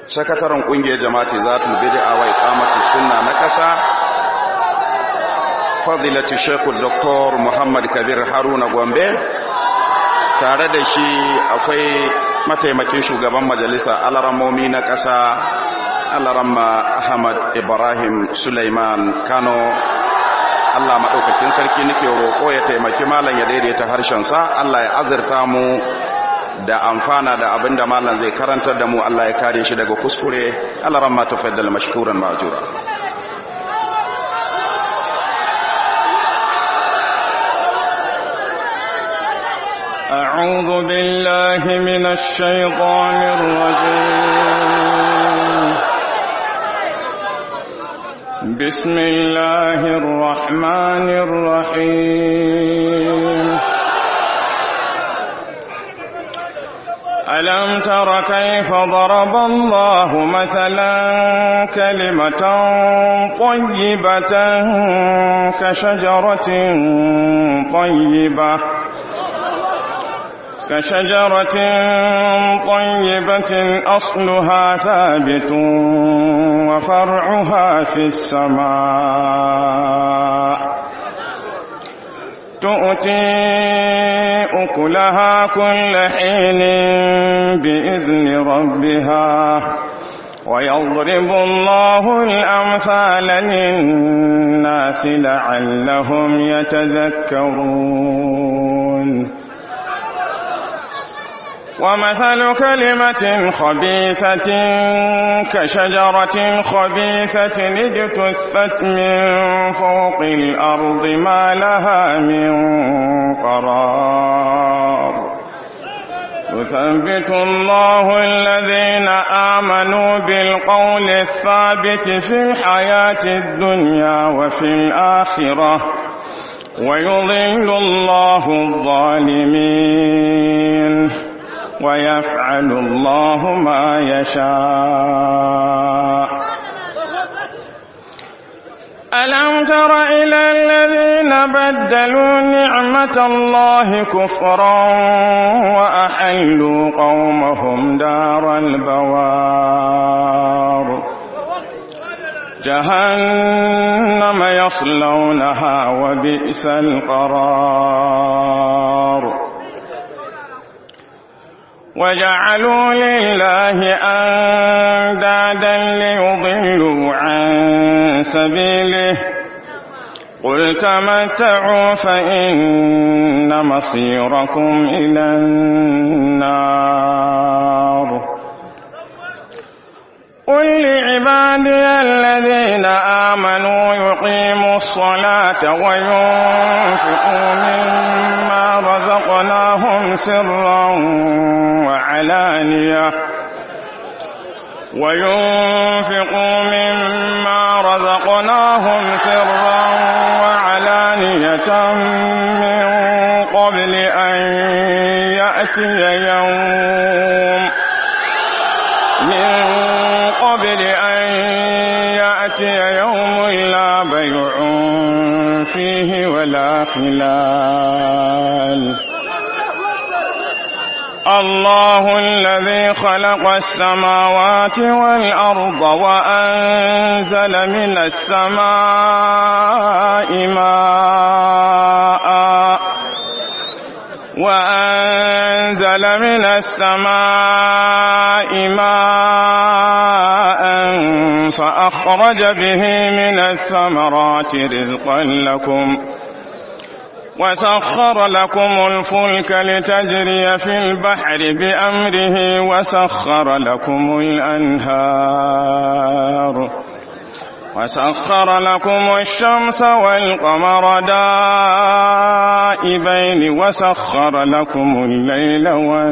sakataren kungiyar jama'ati zatul bid'a wa iqamati sunna na kasa fadilatu shaykh dr muhammad kabir haruna gombe tare da shi akwai mataimakin shugaban majalisa alaramomi na kasa alaramma ahmad ibrahim suleiman kano Allah maɗaukakin sarki nake roƙo ya taimaki malam ya daidaita harshensa Allah ya azurta mu da amfana da abin da malam zai karantar da mu Allah ya kare shi daga kuskure Allah ran ma tafaddal mashkuran ma'jura أعوذ بالله من الشيطان الرجيم بسم الله الرحمن الرحيم ألم تر كيف ضرب الله مثلا كلمة طيبة كشجرة طيبة كشجرة طيبة أصلها ثابت وفرعها في السماء تؤتي أكلها كل حين بإذن ربها ويضرب الله الأمثال للناس لعلهم يتذكرون ومثل كلمة خبيثة كشجرة خبيثة اجتثت من فوق الأرض ما لها من قرار يثبت الله الذين آمنوا بالقول الثابت في الحياة الدنيا وفي الآخرة ويضل الله الظالمين ويفعل الله ما يشاء ألم تر إلى الذين بدلوا نعمة الله كفرا وأحلوا قومهم دار البوار جهنم يصلونها وبئس القرار وجعلوا لله أندادا ليضلوا عن سبيله قل تمتعوا فإن مصيركم إلى النار قل لعبادي الذين آمنوا يقيموا الصلاة وينفقوا مما رزقناهم سرا وعلانية وينفقوا مما رزقناهم سرا وعلانية من قبل أن يأتي يوم من قبل أن يأتي يوم لا بيع فيه ولا خلال الله الذي خلق السماوات والأرض وأنزل من السماء ماء وأنزل من السماء ماء فأخرج به من الثمرات رزقا لكم وسخر لكم الفلك لتجري في البحر بأمره وسخر لكم الأنهار وسخر لكم الشمس والقمر دائبين وسخر لكم الليل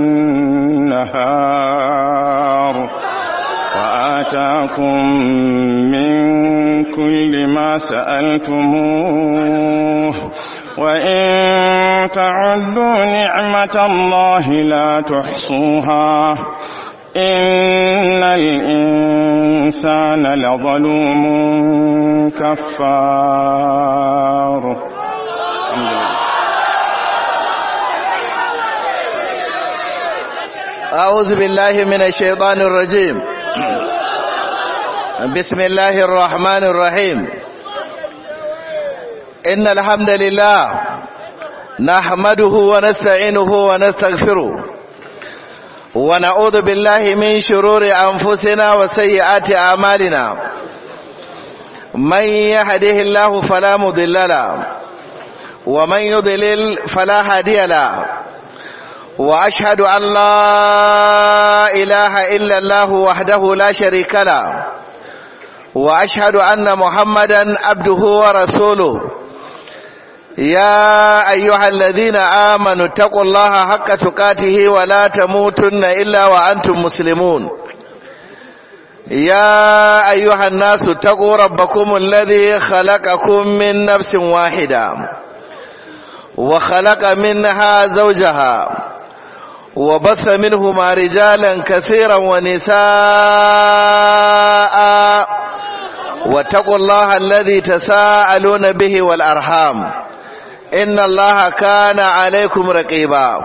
والنهار وآتاكم من كل ما سألتموه وإن تعدوا نعمة الله لا تحصوها إن الإنسان لظلوم كفار أعوذ بالله من الشيطان الرجيم بسم الله الرحمن الرحيم إن الحمد لله نحمده ونستعينه ونستغفره ونعوذ بالله من شرور أنفسنا وسيئات أعمالنا من يهده الله فلا مضل له ومن يضلل فلا هادي له وأشهد أن لا إله إلا الله وحده لا شريك له وأشهد أن محمدا عبده ورسوله يا أيها الذين آمنوا اتقوا الله حق تقاته ولا تموتن إلا وأنتم مسلمون يا أيها الناس اتقوا ربكم الذي خلقكم من نفس واحدة وخلق منها زوجها وبث منهما رجالا كثيرا ونساء واتقوا الله الذي تساءلون به والأرحام إن الله كان عليكم رقيبا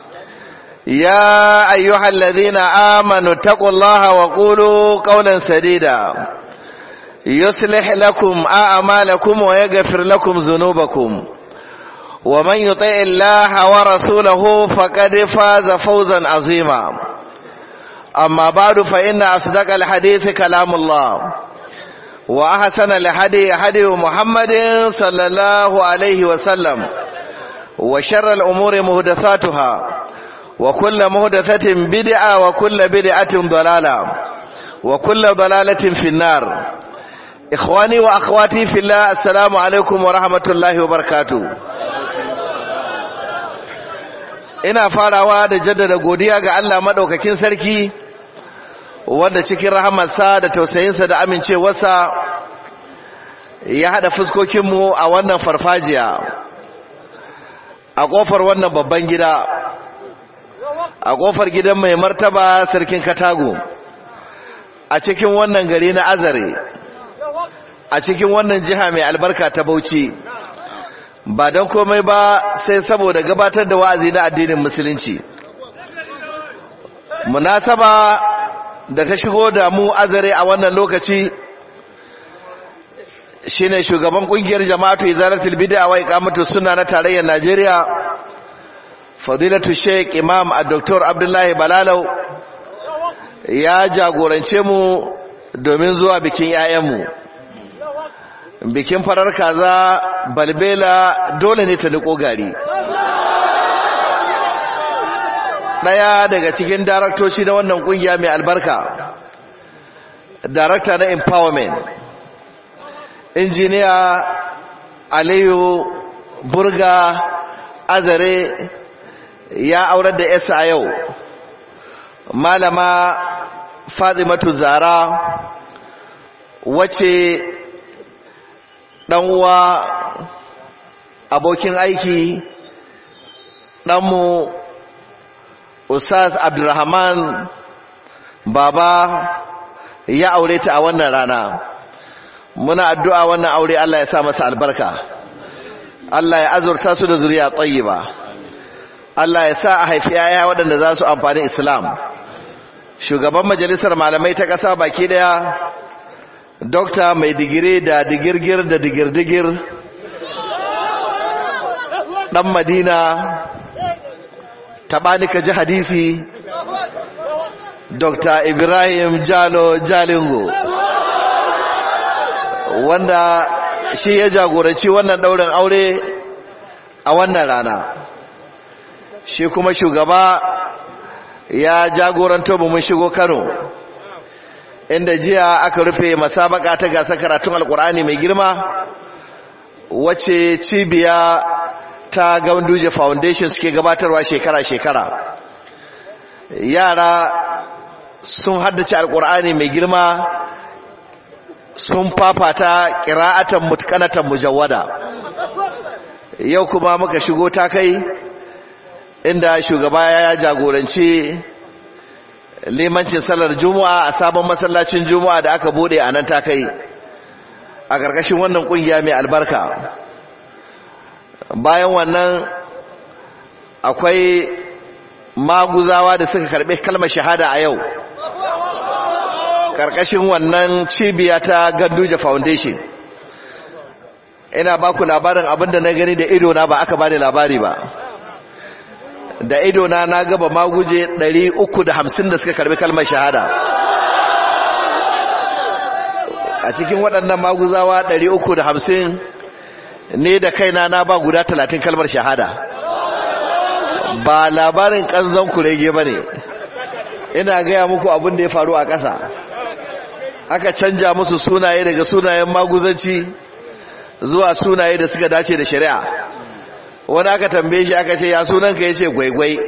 يا أيها الذين آمنوا اتقوا الله وقولوا قولا سديدا يصلح لكم أعمالكم ويغفر لكم ذنوبكم ومن يطع الله ورسوله فقد فاز فوزا عظيما أما بعد فإن أصدق الحديث كلام الله وأحسن الهدي هدي محمد صلى الله عليه وسلم وشر الأمور مهدثاتها وكل مهدثة بدعة وكل بدعة ضلالة وكل ضلالة في النار إخواني وأخواتي في الله السلام عليكم ورحمة الله وبركاته ina farawa da jaddada godiya ga Allah madaukakin sarki wanda cikin rahamarsa da tausayinsa da amincewarsa ya hada fuskokinmu a wannan farfajiya a kofar wannan babban gida a kofar gidan mai martaba sarkin katago a cikin wannan gari na azare a cikin wannan jiha mai albarka ta bauchi ba don komai ba sai saboda gabatar da wa'azi na addinin musulunci munasaba da ta shigo da mu azare a wannan lokaci shine shugaban kungiyar jama'atu izalatul bid'a wa iqamatu sunna na tarayyar Najeriya fadilatu sheikh imam dr abdullahi balalau ya jagorance mu domin zuwa bikin 'ya'yanmu bikin farar kaza balbela dole ne ta niko gari daya daga cikin daraktoci na wannan kungiya mai albarka darakta na empowerment injiniya aliyu burga azare ya aurar da yasa a yau malama fazimatu zara wace uwa abokin aiki ɗanmu Ustaz Abdulrahman baba ya aure ta a wannan rana muna addu'a wannan aure Allah ya sa masa albarka Allah ya azurta su da zuriya tayyiba Allah ya sa a haifi yaya waɗanda za su amfani Islam shugaban majalisar malamai ta ƙasa baki daya dokta mai digiri da digirgir da digirdigir ɗan madina taɓanika ji hadisi dr ibrahim jalo jalingo wanda shi ya jagoranci wannan ɗaurin aure a wannan rana shi kuma shugaba ya jagoranto mun shigo kano inda jiya aka rufe masabaka ta gasa karatun alkur'ani mai girma wacce cibiya ta Ganduje Foundation suke gabatarwa shekara-shekara yara sun haddace alkur'ani mai girma sun fafata ƙira'atan mutkanatan mujawwada yau kuma muka shigo ta kai inda shugaba ya jagoranci limancin salar juma'a a sabon masallacin juma'a da aka bude a nan ta kai a ƙarƙashin wannan ƙungiya mai albarka bayan wannan akwai maguzawa da suka karɓi kalmar shahada a yau ƙarƙashin wannan cibiya ta Ganduje Foundation ina ba ku labarin abinda na gani da idona ba aka bani labari ba da idona na gaba maguje 350 da suka karbi kalmar shahada a cikin waɗannan maguzawa 350 ne da kaina na ba guda 30 kalmar shahada ba labarin ƙanzon kurege ba ne ina gaya muku abin da ya faru a ƙasa aka canja musu sunaye daga sunayen maguzanci zuwa sunaye da suka dace da shari'a wani aka tambaye shi aka ce ya sunanka ya ce gwaigwai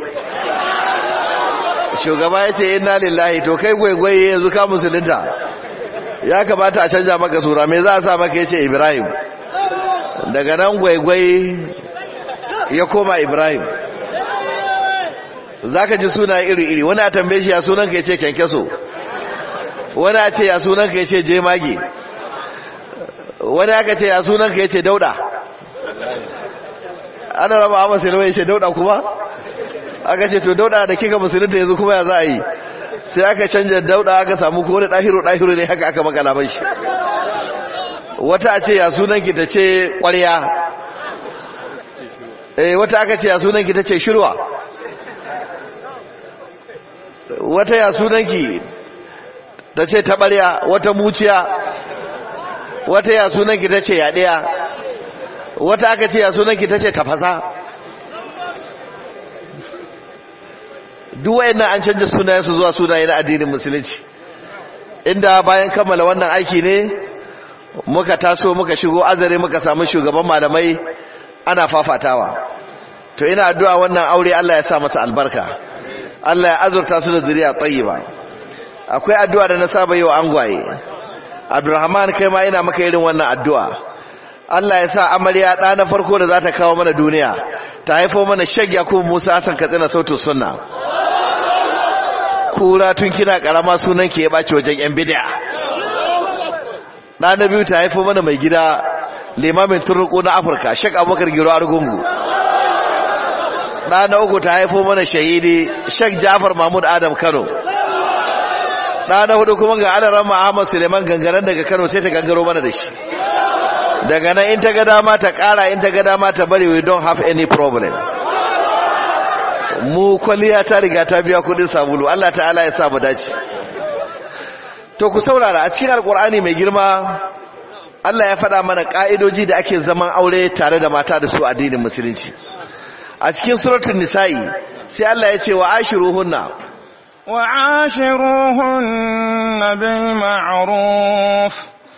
shugaba ya ce inna lillahi to kai gwaigwai yanzu ka musulunta ya kamata a canja maka sura me za a sa maka ya ce ibrahim daga nan gwaigwai ya koma ibrahim za ka ji suna iri-iri wani a tambaye shi ya sunanka ya ce kyankyaso wani a ce ya sunanka ya ce jemage wani aka ce ya sunanka ya ce dauda ana raba a musulmai ya ce dauda kuma aka ce to dauda da kika musulunta yanzu kuma ya za a yi sai aka canja dauda aka samu ko wani ɗahiru ɗahiru ne haka aka makala ban shi wata a ce ya sunanki ta ce ƙwarya eh wata aka ce ya sunanki ta ce shirwa wata ya sunanki ta ce taɓarya wata muciya wata ya sunanki ta ce yaɗiya wata aka ce ya sunanki ta ce tafasa duk wayannan an canja sunayensu zuwa sunaye na addinin musulunci inda bayan kammala wannan aiki ne muka taso muka shigo azare muka samu shugaban malamai ana fafatawa to ina addu'a wannan aure Allah ya sa masa albarka Allah ya azurta su da zuriya tayyiba akwai addu'a da na saba yi wa angwaye Abdulrahman kai ma ina maka irin wannan addu'a Allah ya sa amarya ɗa na farko da za ta kawo mana duniya ta haifo mana shag Yakubu Musa Hassan Katsina sautin sunna kura tun kina karama sunan ke ya baci wajen yan bid'a ɗa na biyu ta haifo mana mai gida limamin turruku na Afirka Sheikh Abubakar Giro Argungu ɗa na uku ta haifo mana shahidi Sheikh Jafar Mahmud Adam Kano ɗa na hudu kuma ga adaran Ahmad Suleiman gangaren daga Kano sai ta gangaro mana da shi daga nan in ta ga dama ta ƙara in ta ga dama ta bari we don't have any problem mu kwalliya ta riga ta biya kudin sabulu Allah ta'ala ya sa mu dace to ku saurara a cikin alkur'ani mai girma Allah ya faɗa mana ƙa'idoji da ake zaman aure tare da mata da su addinin musulunci a cikin suratul nisa'i sai Allah ya ce wa ashiruhunna wa ashiruhunna bil ma'ruf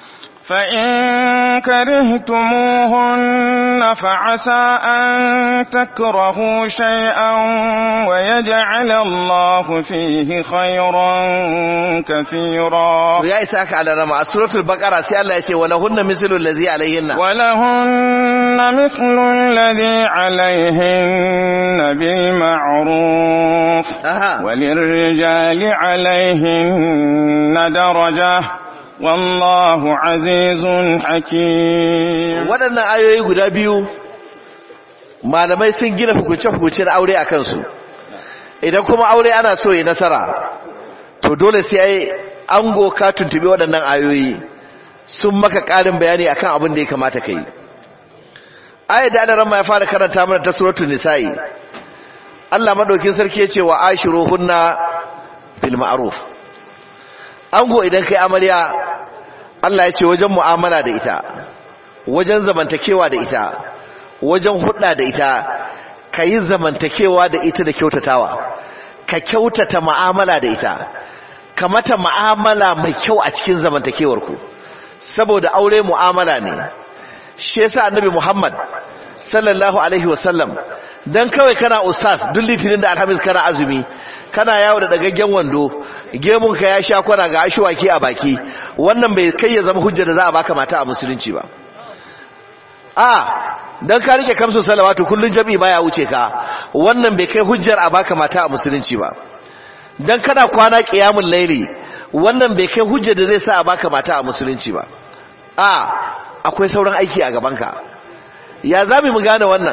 فإن كرهتموهن فعسى أن تكرهوا شيئا ويجعل الله فيه خيرا كثيرا يا إساك على رمى سورة البقرة سي الله يتي ولهن مثل الذي عليهن ولهن مثل الذي عليهن بالمعروف أها. وللرجال عليهن درجة والله عزيز حكيم waɗannan ayoyi guda biyu malamai sun gina hukunce-hukuncen aure a kansu idan kuma aure ana so yi nasara to dole sai ai ango ka tuntubi waɗannan ayoyi sun maka ƙarin bayani akan abin da ya kamata ka yi ayat da adaran ma ya fara karanta mana ta suratul nisa'i Allah madaukin sarki ya ce wa ashiruhunna bil ma'ruf ango idan kai amarya Allah ya ce wajen mu'amala da ita wajen zamantakewa da ita wajen hudda da ita ka yi zamantakewa da ita da kyautatawa ka kyautata mu'amala da ita ka mata mu'amala mai kyau a cikin zamantakewarku saboda aure mu'amala ne shi yasa annabi Muhammad sallallahu alaihi wasallam dan kawai kana ustaz duk litinin da alhamis kana azumi kana yawo da dagaggen wando gemun ka ya sha kwana ga ashwaki a baki wannan bai kai ya zama hujja da za a baka mata a musulunci ba a dan ka rike kamsu salawatu kullun jami'i baya wuce ka wannan bai kai hujjar a baka mata a musulunci ba dan kana kwana qiyamul laili wannan bai kai hujja da zai sa a baka mata a musulunci ba a akwai sauran aiki a gaban ka ya zabi mu gane wannan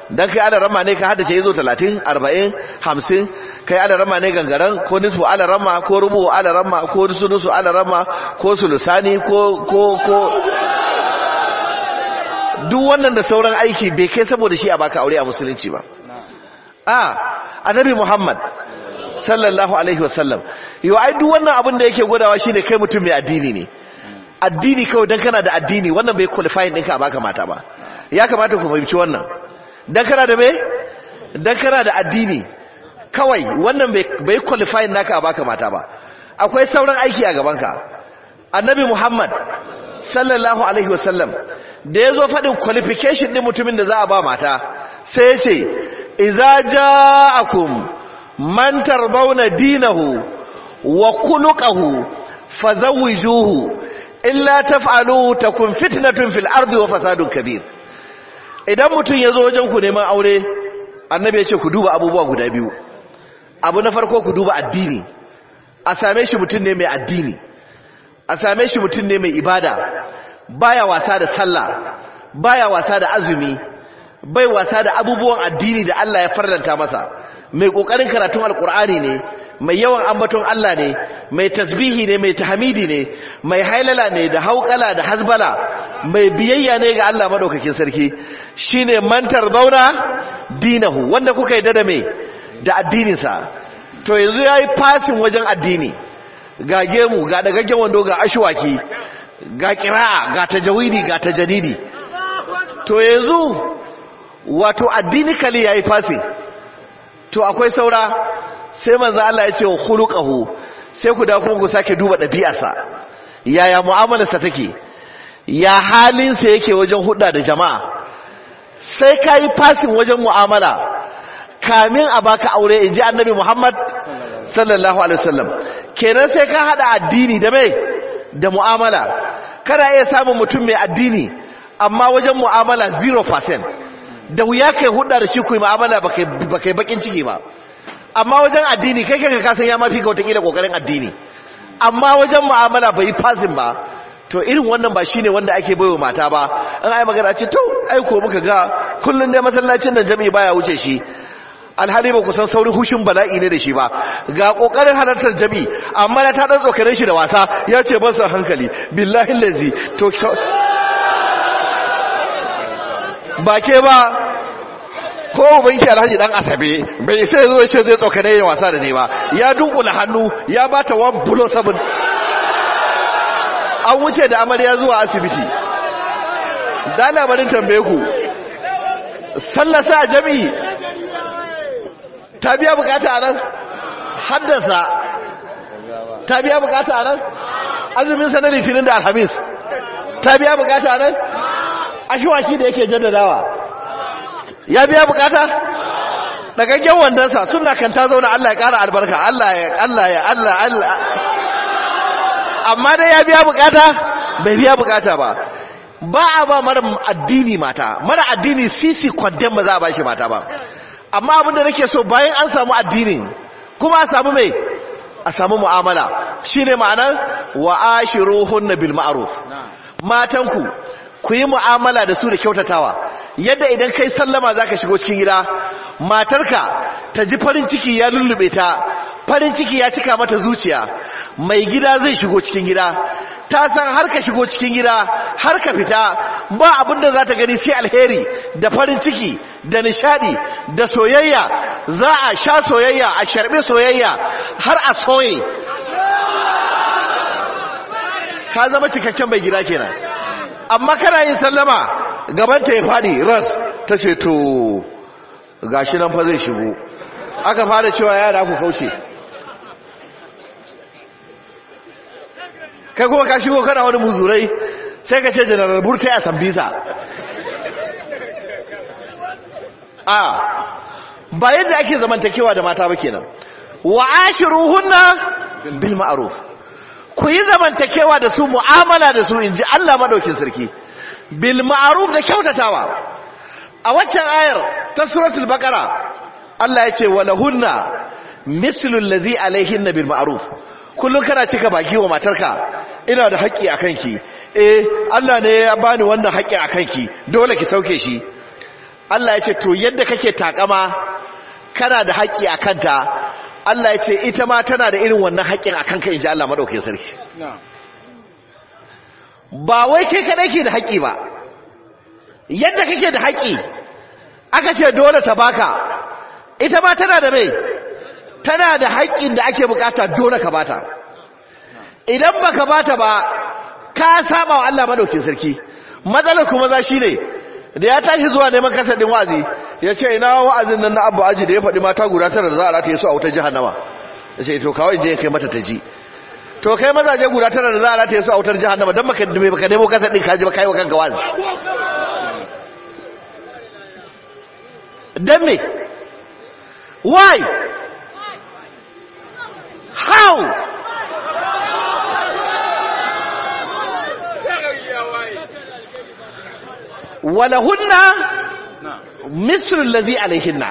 dan kai alarama ne ka haddace yazo 30 40 50 kai alarama ne gangaran ko nisfu alarama ko rubu alarama ko sunusu alarama ko sulusani ko ko ko duk wannan da sauran aiki bai kai saboda shi a baka aure a musulunci ba a annabi muhammad sallallahu alaihi wasallam yau ai duk wannan abin da yake gwadawa shine kai mutum mai addini ne addini kawai dan kana da addini wannan bai qualifying ɗinka a baka mata ba ya kamata ku fahimci wannan dan kana da me dan kana da addini kawai wannan bai qualifying naka a baka mata ba akwai sauran aiki a gabanka annabi muhammad sallallahu alaihi wasallam da ya zo faɗin qualification ɗin mutumin da za a ba mata sai ya ce iza ja'akum man tardawna dinahu wa khuluquhu fazawwijuhu illa taf'alu takun fitnatun fil ardi wa fasadun kabir idan mutum ya zo wajen ku neman aure annabi ya ce ku duba abubuwa guda biyu abu na farko ku duba addini a same shi mutum ne mai addini a same shi mutum ne mai ibada baya wasa da sallah baya wasa da azumi bai wasa da abubuwan addini da Allah ya farlanta masa mai kokarin karatun alkur'ani ne mai yawan ambaton Allah ne mai tasbihi ne mai tahmidi ne mai hailala ne da haukala da hasbala mai biyayya ne ga Allah madaukakin sarki shine mantar zauna dinahu wanda kuka yi da me da addininsa to yanzu yayi fasin wajen addini ga gemu ga dagaggen wando ga ashwaki ga kira'a ga tajawidi ga tajadidi to yanzu wato addini kali yayi fasi to akwai saura sai manzo Allah ya ce wa khuluquhu sai ku da kuma ku sake duba dabi'arsa yaya mu'amalarsa take ya halinsa yake wajen hudda da jama'a sai kai fasin wajen mu'amala kamin a baka aure inji annabi Muhammad sallallahu alaihi wasallam kenan sai ka hada addini da mai da mu'amala kana iya samun mutum mai addini amma wajen mu'amala 0% da wuya kai hudda da shi ku yi mu'amala ba kai bakin ciki ba amma wajen addini kai kanka kasan ya mafi ka watakila kokarin addini amma wajen mu'amala bai yi fasin ba to irin wannan ba shine wanda ake baiwa mata ba an ai magana ce to ai ko muka ga kullun dai masallacin nan jami'i baya wuce shi alhali ba ku san saurin hushin bala'i ne da shi ba ga kokarin halartar jami'i amma na ta dan tsokare shi da wasa ya ce ban san hankali billahi lazi to ba ke ba ko ubanki alhaji dan asabe bai sai zo ce zai tsokane yin wasa da ne ba ya dunkula hannu ya bata one bulo sabon an wuce da amarya zuwa asibiti da labarin tambaye ku sallasa a jami'i ta biya bukata a nan haddasa ta biya bukata a nan azumin sanar litinin da alhamis ta biya bukata a nan ashiwaki da yake jaddadawa ya biya bukata dagaggen wandonsa suna kan ta zauna Allah ya kara albarka Allah ya Allah ya Allah Allah amma dai ya biya bukata bai biya bukata ba ba a ba mara addini mata mara addini sisi kwadden ba za a ba shi mata ba amma abinda nake so bayan an samu addinin kuma a samu mai a samu mu'amala shine ma'anar wa ashiruhunna bil ma'ruf matanku ku yi mu'amala da su da kyautatawa yadda idan kai sallama zaka shigo cikin gida matarka ta ji farin ciki ya lullube ta farin ciki ya cika mata zuciya mai gida zai shigo cikin gida ta san har ka shigo cikin gida har ka fita ba abinda za ta gani sai alheri da farin ciki da nishadi da soyayya za a sha soyayya a sharbe soyayya har a soye ka zama cikakken mai gida kenan amma kana yin sallama gabanta ya fadi ras ta ce to gashi nan fa zai shigo aka fara cewa yara ku kauce kai kuma ka shigo kana wani muzurai sai ka ce janaral burtai a sambisa a ba yadda ake zamantakewa da mata ba kenan wa ashiruhunna bil ma'ruf ku yi zamantakewa da su mu'amala da su inji Allah madaukin sarki bil ma'ruf da kyautatawa a waccan ayar ta suratul baqara Allah ya ce walahunna mislu allazi alaihinna bil ma'ruf kullun kana cika baki wa matarka ina da haƙƙi akan ki eh Allah ne ya bani wannan haƙƙi akan ki dole ki sauke shi Allah ya ce to yadda kake takama kana da haƙƙi a kanta Allah ya ce ita ma tana da irin wannan haƙƙin a kanka in ji Allah maɗaukin sarki ba wai kai kaɗai ke da haƙƙi ba yadda kake da haƙƙi aka ce dole ta baka ita ma tana da mai tana da haƙƙin da ake bukata dole ka bata idan baka bata ba ka saba wa Allah maɗaukin sarki matsalar kuma za shi ne da ya tashi zuwa neman kasar ɗin wa'azi ya ce ina wa'azin nan na abu aji da ya faɗi mata guda tara da za a rataye su a wutar jihannama ya ce to kawai je ya kai mata ta ji to kai mazaje guda tara da za a rataye su a wutar jihannama don baka baka nemo kasar ɗin kaji ba kai wa kanka wa'azi don me why how walahunna misrul ladhi alaihinna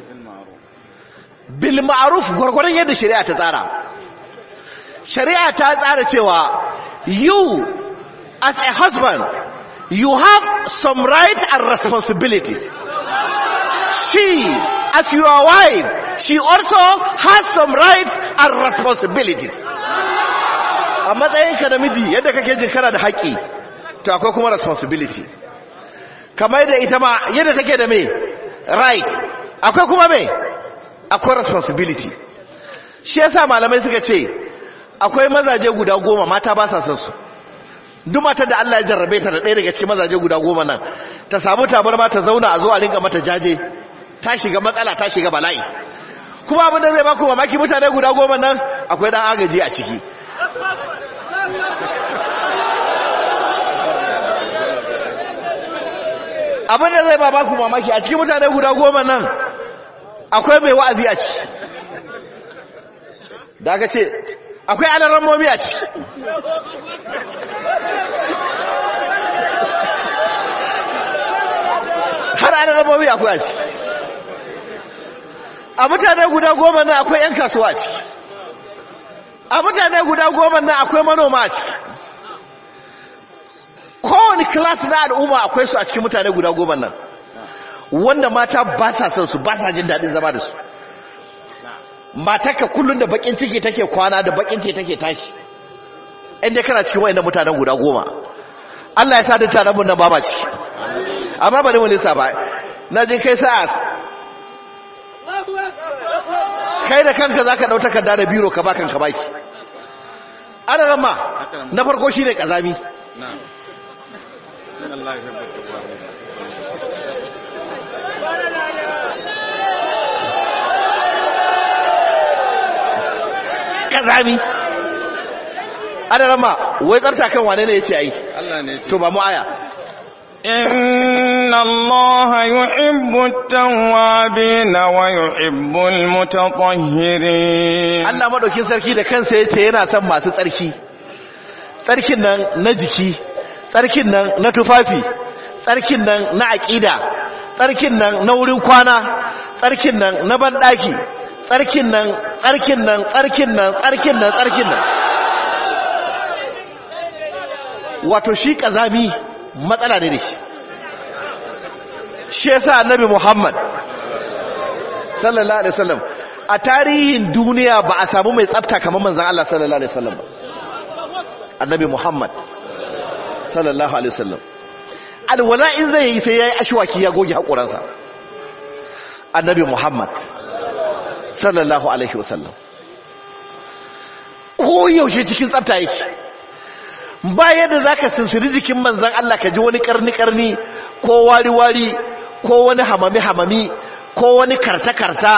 bil ma'ruf gurgurun yadda shari'a ta tsara shari'a ta tsara cewa you as a husband you have some rights and responsibilities she as your wife she also has some rights and responsibilities a matsayinka namiji yadda kake jin kana da haƙƙi to akwai kuma responsibility kamar da ita ma yadda take da me right akwai kuma me akwai responsibility shi yasa malamai suka ce akwai mazaje guda goma mata ba sa son su duk matar da Allah ya jarrabe ta da ɗaya daga cikin mazaje guda goma nan ta samu tabarma ta zauna a zo a rinka mata jaje ta shiga matsala ta shiga bala'i kuma abin da zai ba ku mamaki mutane guda goma nan akwai dan agaji a ciki abin da zai ba ku mamaki a cikin mutane guda goma nan akwai mai wa'azi a ciki da aka ce akwai alarar momi a ciki har alarar momi akwai a ciki a mutane guda goma nan akwai 'yan kasuwa a ciki a mutane guda goma nan akwai manoma a ciki kowane class na al'umma akwai su a cikin mutane guda goma nan wanda mata ba sa son su ba sa jin daɗin zama da su matarka kullum da bakin ciki take kwana da bakin ciki take tashi inda kana cikin wayannan mutanen guda goma Allah ya sa da taron mun nan ba ma ciki amma bari mu lissa ba na je kai sa'as kai da kanka zaka dau takarda da biro ka ba kanka baki ana ramma na farko shine kazami na'am Allah ya tabbata kazami ana rama wai tsarta kan wane ne ya ce ai Allah ne to ba mu aya إن الله يحب التوابين ويحب المتطهرين Allah madaukin sarki da kansa ya ce yana son masu tsarki tsarkin nan na jiki tsarkin nan na tufafi tsarkin nan na aƙida tsarkin nan na wurin kwana tsarkin nan na banɗaki tsarkin nan tsarkin nan tsarkin nan tsarkin nan tsarkin nan wato shi ƙazami matsala ne da shi shi yasa annabi Muhammad sallallahu alaihi wasallam a tarihin duniya ba a samu mai tsafta kamar manzon Allah sallallahu alaihi wasallam ba annabi Muhammad sallallahu alaihi wasallam alwala in zai yi sai yayi ashwaki ya goge hakuransa annabi Muhammad sallallahu alaihi wasallam ko yaushe cikin tsafta yake ba yadda zaka sinsiri jikin manzon Allah ka ji wani karni karni ko wari wari ko wani hamami hamami ko wani karta karta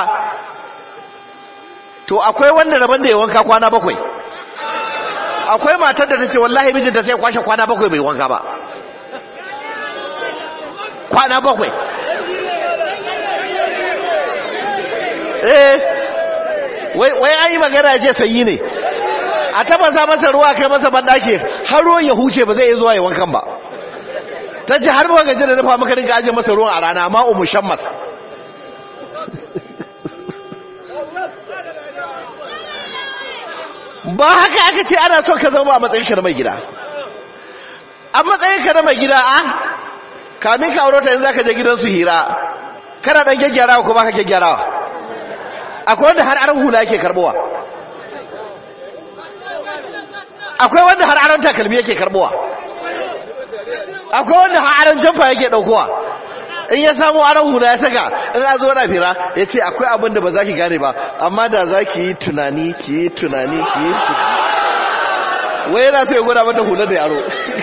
to akwai wanda rabon da ya wanka kwana bakwai akwai matar da ta ce wallahi mijinta sai kwashe kwana bakwai bai wanka ba kwana bakwai eh wai an yi magana je sanyi ne a tabasa masa ruwa kai masa bandake har ruwan ya huce ba zai iya zuwa ya wankan ba ta ce har ba gaji da dafa maka rinka ajiye masa ruwan a rana amma umu shammas ba haka aka ce ana so ka zama a matsayinka na mai gida a matsayinka na mai gida a kamin ka aurota yanzu za ka je gidansu hira kana dan gyaggyarawa ko baka gyaggyarawa akwai wanda har aran hula yake karbowa akwai wanda har aran takalmi yake karbowa akwai wanda har aran jamfa yake daukowa in ya samu aran hula ya saka in a zo na fira ya ce akwai abin da ba za ki gane ba amma da za ki yi tunani ki yi tunani ki yi wai yana so ya gwada mata hula da yaro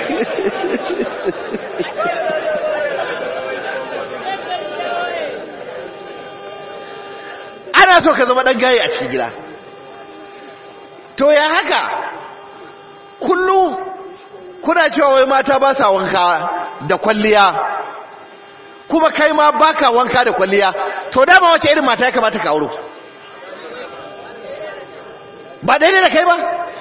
ana so ka zama ɗan gaye a cikin gida to ya haka kullum kuna cewa wai mata ba sa wanka da kwalliya kuma kai ma baka wanka da kwalliya to dama wace irin mata ya kamata ka auro ba daidai da kai ba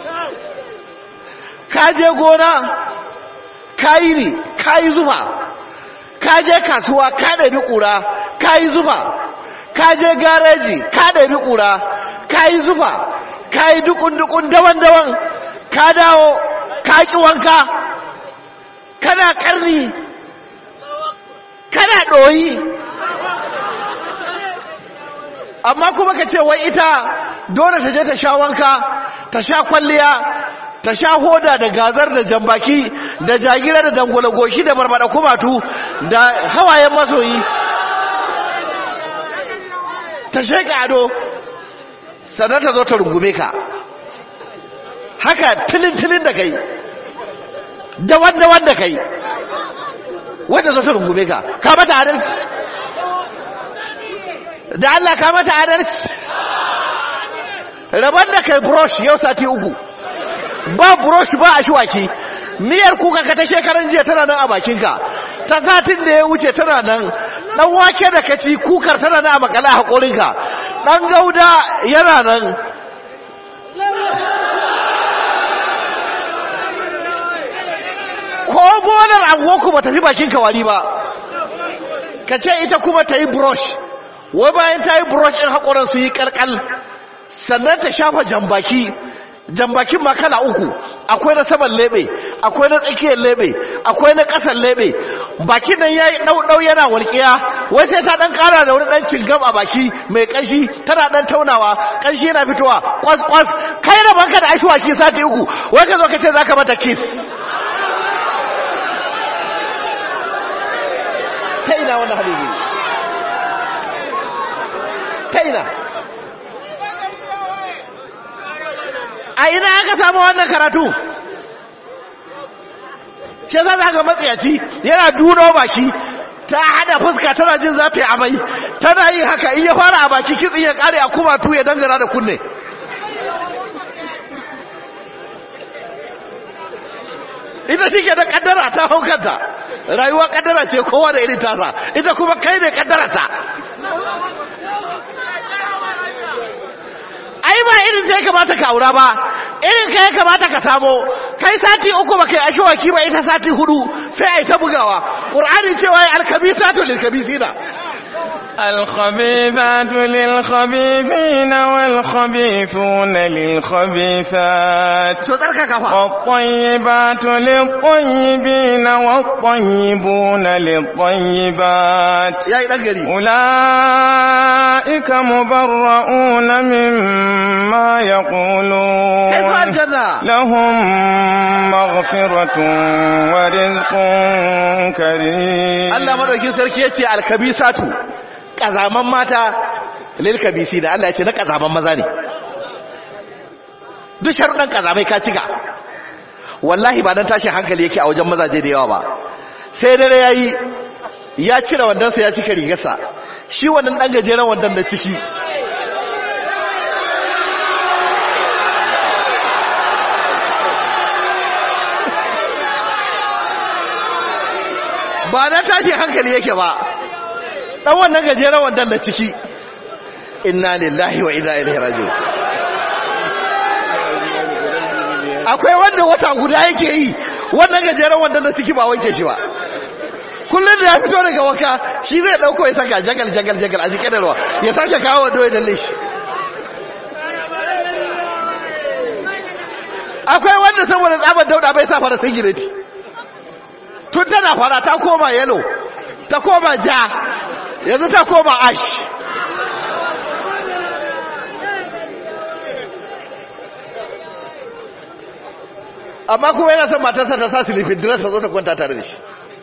ka je gona ka yi ne ka yi zufa ka je kasuwa ka ɗabi ƙura ka yi zufa ka je gareji ka ɗabi ƙura ka yi zufa ka yi dukun-dukun daban-daban ka dawo ka ƙi wanka kana ƙarni kana ɗoyi amma kuma ka ce wai ita dole ta je ta sha wanka ta sha kwalliya ta sha hoda da gazar da jambaki da jagira da dangwala goshi da barbada kumatu da hawayen masoyi ta sheka ado sannan ta zo ta rungume ka haka tilin-tilin da kai da wanda-wanda kai wanda zo ta rungume ka ka mata adalci da Allah ka mata adalci rabar da kai brush yau sati uku ba brush ba a shiwaki miyar kuka ka ta shekaran jiya tana nan a bakinka ta satin da ya wuce tana nan dan wake da kaci kukar tana nan a makala a haƙorinka dan gauda yana nan ko bolar angoku ba tafi bakinka wari ba ka ce ita kuma ta yi brush wai bayan ta yi brush ɗin haƙoran su yi ƙalƙal sannan ta shafa jambaki jambakin ma kala uku akwai na saman lebe akwai na tsakiyar lebe akwai na ƙasan lebe bakin nan yayi ɗauɗau yana walƙiya wai sai ta ɗan ƙara da wani ɗan cingam a baki mai ƙanshi tana ɗan taunawa ƙanshi yana fitowa kwas kwas kai da banka da ashwaki sati uku wai ka zo ka ce za ka mata kiss ta ina wannan hadisi ta ina a ina aka samu wannan karatu ce za za ga matsayaci yana duno baki ta hada fuska tana jin za ta yi amai tana yi haka iya fara a baki kitsin ya kare a kuma tu ya dangana da kunne ita shi ke da kaddara ta haukanta rayuwa kaddara ce kowa da irin tasa ita kuma kai ne kaddara ta ai ba irin sai kamata ka aura ba irin kai kamata ka samo kai sati uku ba kai ashwaki ba ita sati hudu sai ai ta bugawa qur'ani cewa ya alkabisatu lilkabisina الخبيثات للخبيثين والخبيثون للخبيثات so tsarka kafa والطيبات للطيبين والطيبون للطيبات yayi dan gari أولئك مبرؤون مما kai ko يقولون aljanna لهم مغفرة ورزق كريم Allah madaukin sarki yace alkabisatu kazaman mata lil kabisina Allah yace na kazaman maza ne duk sharuɗan kazamai ka cika wallahi ba dan tashin hankali yake a wajen mazaje da yawa ba sai dare yayi ya cire wandansa ya cika rigarsa shi wannan dan gajeren wandan da ciki ba na tashi hankali yake ba dan wannan gajeren wandan da ciki inna lillahi wa inna ilaihi raji'un akwai wanda wata guda yake yi wannan gajeren wandan da ciki ba wanke shi ba kullum da ya fito daga waka shi zai dauko ya saka jagal jagal jagal a jikin ruwa ya sake kawo wando ya dalle shi akwai wanda saboda tsabar dauda bai sa fara singileti tun tana fara ta koma yalo ta koma ja yanzu ta koma ash amma kuma yana son matarsa ta sa silifin dress ta zo ta kwanta tare da shi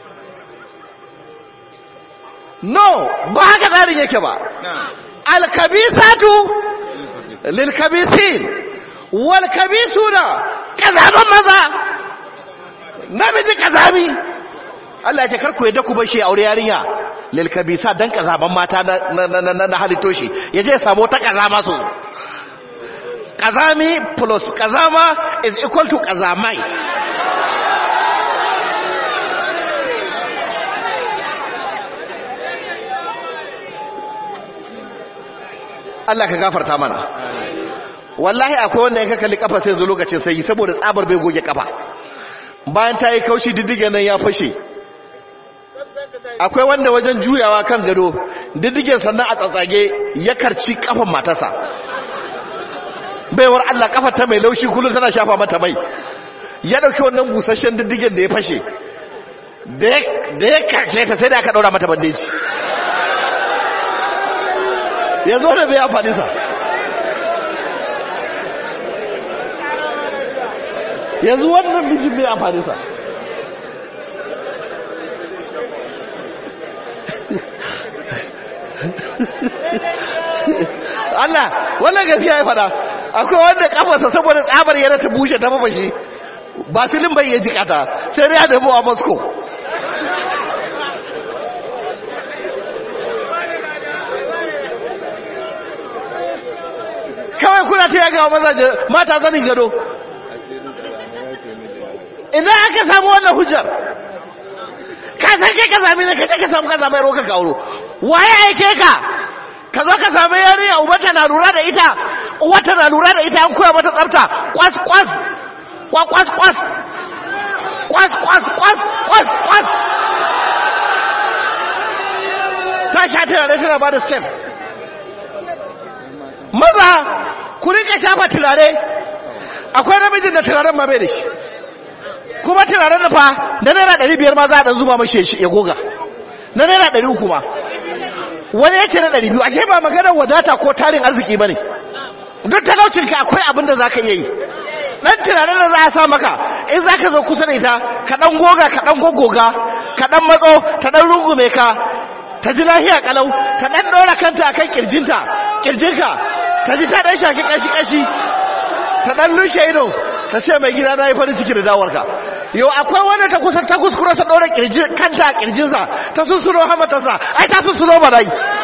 no ba haka tsarin yake ba alkabisatu lilkabisin walkabisuna kazaman maza namiji kazami Allah ya ce karku yadda ku bashi aure yarinya lilkabisa dan kazaman mata na na na, na halitto shi yaje ya samu ta kazama su kazami plus kazama is equal to kazamai Allah ka gafarta mana wallahi akwai wanda yanka kalli kafa sai zo lokacin sai saboda tsabar bai goge kafa bayan ta yi kaushi diddige nan ya fashe akwai wanda wajen juyawa kan gado diddigen sannan a tsatsage ya karci kafan matarsa baiwar Allah kafar ta mai laushi kullum tana shafa mata mai ya dauki wannan busasshen diddigen da ya fashe da ya karshe ta sai da aka daura mata bandeji ya zo da bai amfani sa yanzu wannan mijin bai amfani sa Allah wannan gaskiya ya fada akwai wanda kafarsa saboda tsabar yana ta bushe ta mafashi ba filin bai ya jikata sai dai ya damu a Moscow kawai kuna ta yaga wa mazaje mata zanin gado ina aka samu wannan hujjar ka san kai ka sami ne kaje ka samu ka samu yaro ka kauro waye yake ka ka zo ka samu yarinya ubanta na lura da ita uwata na lura da ita an koya mata tsafta kwas kwas kwa kwas kwas kwas kwas kwas kwas kwas ta sha tana tana ba da step maza ku rika shafa turare akwai namijin da turaren ma bai da shi kuma turaren da fa da naira ɗari biyar ma za a ɗan zuba mashi ya goga na naira ɗari uku ma wani ya ce na ɗari biyu ashe ba maganar wadata ko tarin arziki ba ne duk talaucinka akwai abin da za ka iya yi ɗan turaren da za a sa maka in za ka zo kusa da ita ka ɗan goga ka ɗan gogoga ka ɗan matso ta ɗan rungume ka ta ji lahiya kalau ta ɗan ɗora kanta a kan ƙirjinta ƙirjinka ta ji ta ɗan shaki ƙashi-ƙashi ta ɗan lushe ido ta ce mai gida na yi farin ciki da dawarka yau akwai wanda ta kusa ta kuskura ta ɗora kanta a ƙirjinsa ta sunsuno hamatarsa ai ta sunsuno ba dai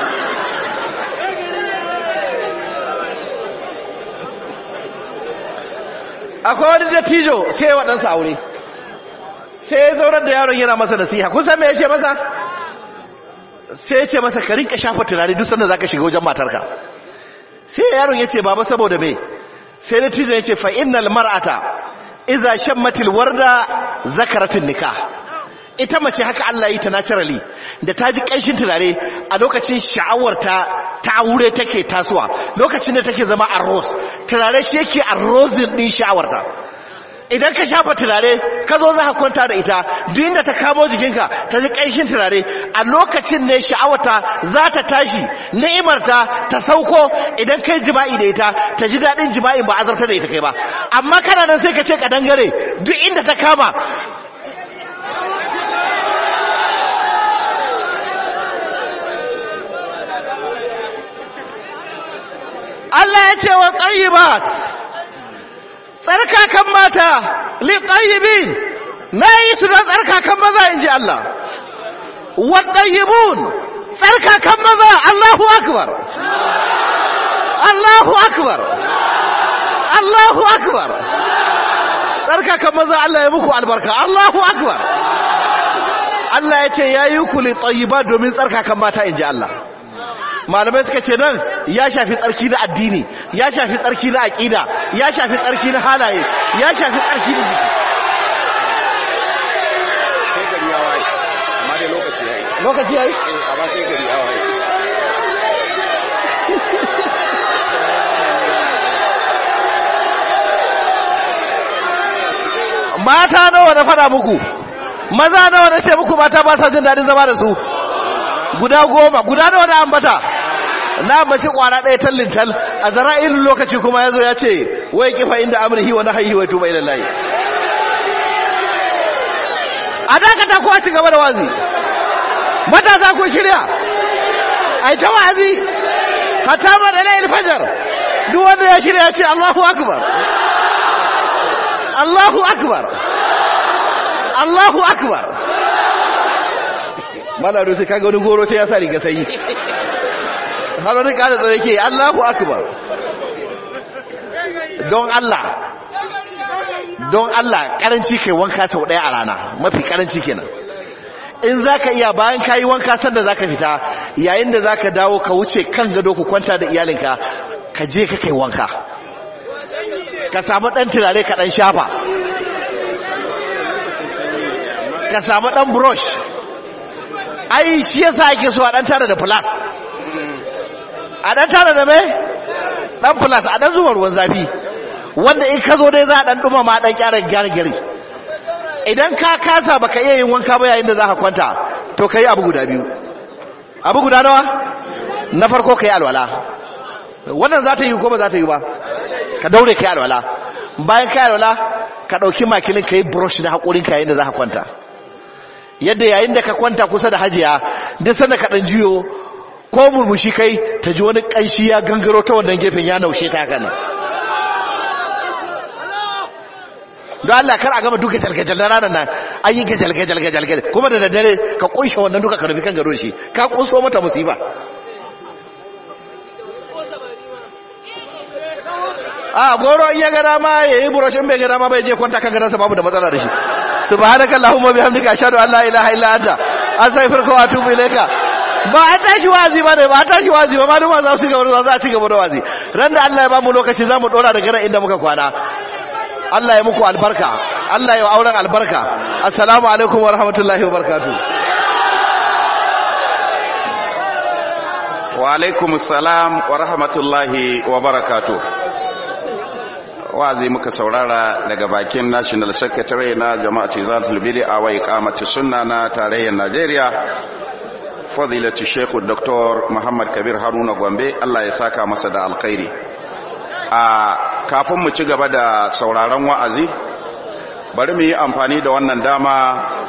akwai wani dattijo sai wa ɗansa aure sai ya zaunar da yaron yana masa nasiha kun san me ya ce masa sai ya ce masa ka rinka shafa turare duk sanda za ka shiga wajen matarka sai yaron ya ce baba saboda me sai dattijo ya ce fa innal mar'ata iza shammatil warda zakaratin nikah ita mace haka Allah yi ta naturally da ta ji kanshin turare a lokacin sha'awarta ta aure take tasowa lokacin da take zama arroz turare shi yake arrozin din sha'awarta idan ka shafa turare ka zo za ka kwanta da ita duk inda ta kamo jikinka ta ji kanshin turare a lokacin ne sha'awarta za ta tashi ni'imarta ta sauko idan kai jima'i da ita ta ji daɗin jima'i ba azarta da ita kai ba amma kana nan sai ka ce ka dangare duk inda ta kama Allah ya ce wa ƙayyibat tsarkakan mata liƙayyibin na yi su don tsarkakan maza in ji Allah wa ƙayyibun tsarkakan maza Allahu akbar Allahu akbar Allahu akbar tsarkakan maza Allah ya muku albarka Allahu akbar Allah ya ce ya yi ku liƙayyiba domin tsarkakan mata in ji Allah malamai suka ce nan ya shafi tsarki na addini ya shafi tsarki na aƙida ya shafi tsarki na halaye ya shafi tsarki na jiki sai gari ya waye amma dai lokaci ya yi lokaci yayi eh amma sai gari ya waye mata nawa na fada muku maza nawa na ce muku mata ba sa jin daɗin zama da su guda goma guda nawa na ambata na ambaci kwara ɗaya tallin tal a zara'ilin lokaci kuma ya zo ya ce wai kifa inda amurhi wa nahayi wa tuba ila layi a dakata ko a ci gaba da wazi matasa ko shirya a yi ta wazi hata ma da layin fajar duk wanda ya shirya ya ce allahu akbar allahu akbar allahu akbar mana da sai kaga wani goro sai ya sa riga sanyi har wani kada tsaye ke Allahu akbar don Allah don Allah karanci kai wanka sau daya a rana mafi karanci kenan in zaka iya bayan kayi wanka sanda zaka fita yayin da zaka dawo ka wuce kan gado ku kwanta da iyalinka ka je ka kai wanka ka samu dan turare ka dan shafa ka samu dan brush ai shi yasa ake so a dan tare da plus a dan tare da me dan plus a dan zuwa ruwan zafi wanda in ka zo dai za a dan duma ma dan kyara gyargyari idan ka kasa baka iya yin wanka ba yayin da za ka kwanta to kai abu guda biyu abu guda nawa na farko kai alwala wannan za ta yi ko ba za ta yi ba ka daure kai alwala bayan kai alwala ka dauki makilin kai brush na hakurin ka yayin da za ka kwanta yadda yayin da ka kwanta kusa da hajiya duk sanda ka dan juyo ko murmushi kai ta ji wani kanshi ya gangaro ta wannan gefen ya naushe ta haka nan don Allah kar a gama duka jalgajal na ranar nan an yi gajalgajal gajalgajal kuma da daddare ka kunshe wannan duka ka rufi kan garo shi ka kunso mata musiba a goro in ya gada ma ya yi burashin bai gada ma bai je kwanta kan garansa babu da matsala da shi subhanaka allahumma bihamdika ashhadu an la ilaha illa anta astaghfiruka wa atubu ilayka ba a tashi wazi ba ne ba a tashi wazi ba maluma za su gaba za a ci gaba da wazi ran da Allah ya ba mu lokaci za mu dora daga nan inda muka kwana Allah ya muku albarka Allah ya auren albarka assalamu alaikum wa rahmatullahi wa barakatuh wa alaikum salam wa rahmatullahi wa barakatuh wazi muka saurara daga bakin national secretary na jama'atu zatul bid'a wa iqamati sunna na tarayyar Najeriya fadilatu Sheikh Dr. Muhammad Kabir Haruna Gombe Allah ya saka masa da alkhairi a kafin mu ci gaba da sauraron wa'azi bari mu yi amfani da wannan dama